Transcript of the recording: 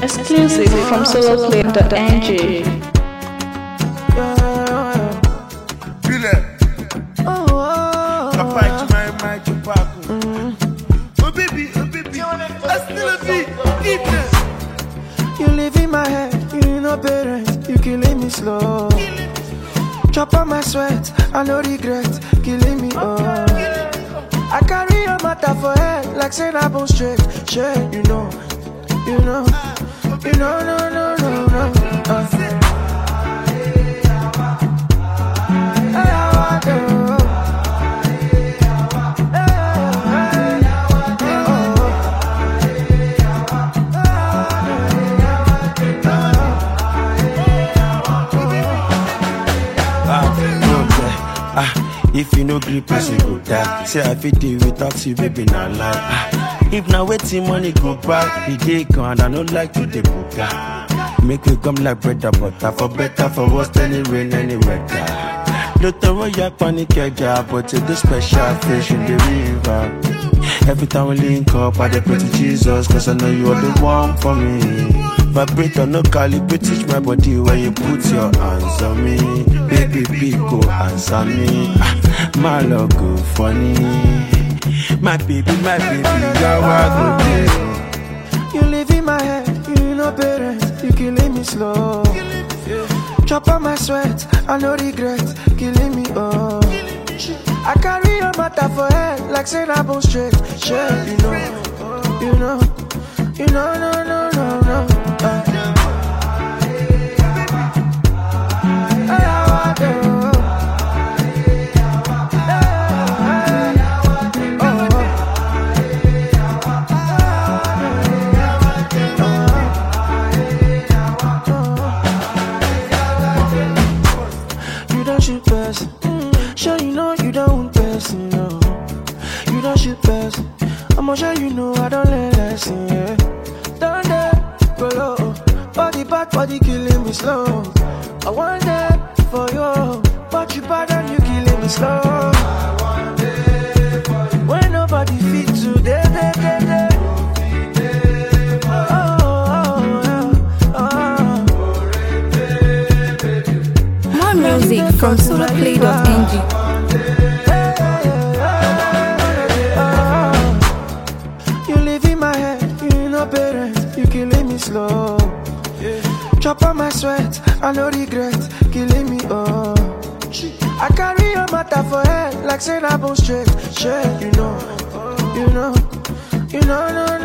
Exclusive from soloplay.ng. Filẹ̀, papa ìtumọ̀ ẹ̀ máa jù pákó. Oh baby, oh baby, I still a beat, keep it. You live in my head, you know parents, you killing me slow. Chop on my sweat, I no regret, killing me oh. I carry your matter for head, like say I bone straight, shit, you know, you know, you know, no, no, no, no. Uh. Hey, how I do? Hey, oh. Ah, no play. Ah, if you no gree, person go die. Say I fit deal without you, baby, not lie. Ah, if now waiting money go back, the day gone, I don't like to the buga. Make we come like bread and butter, for better, for worse, any rain, any weather. Don't throw your panic, job, but to the special fish in the river. Every time we link up, I dey pray to Jesus, cause I know you are the one for me. Vibrator, no calibrate, teach my body when you put your hands on me. Baby, big go answer me. Ah, my love go funny. My baby, my baby, you're a good day. You live in my head, you know parents, you killing me slow. Chop on my sweat, I no regret, killing me oh. I carry your matter for head, like say I bone straight, shit, you know, you know, you know, no, no, no, no. Uh. Hey, how I do? Hey, oh. You don't shoot person. Sure you know you don't want person, no. You don't shoot person. I'ma sure you know I don't learn lesson, yeah. Down there, go low. Body back, body killing me slow. I want that for you, but you bad and you killing me slow. When nobody fit today, day, day, day. Oh, oh, oh, oh. More music from soloplay.ng. You live in my head, you know parents, you killing me slow. Chop on my sweat, I no regret, killing me oh. I carry your matter for head, like say I bone straight, shit, you know, you know, you know, no,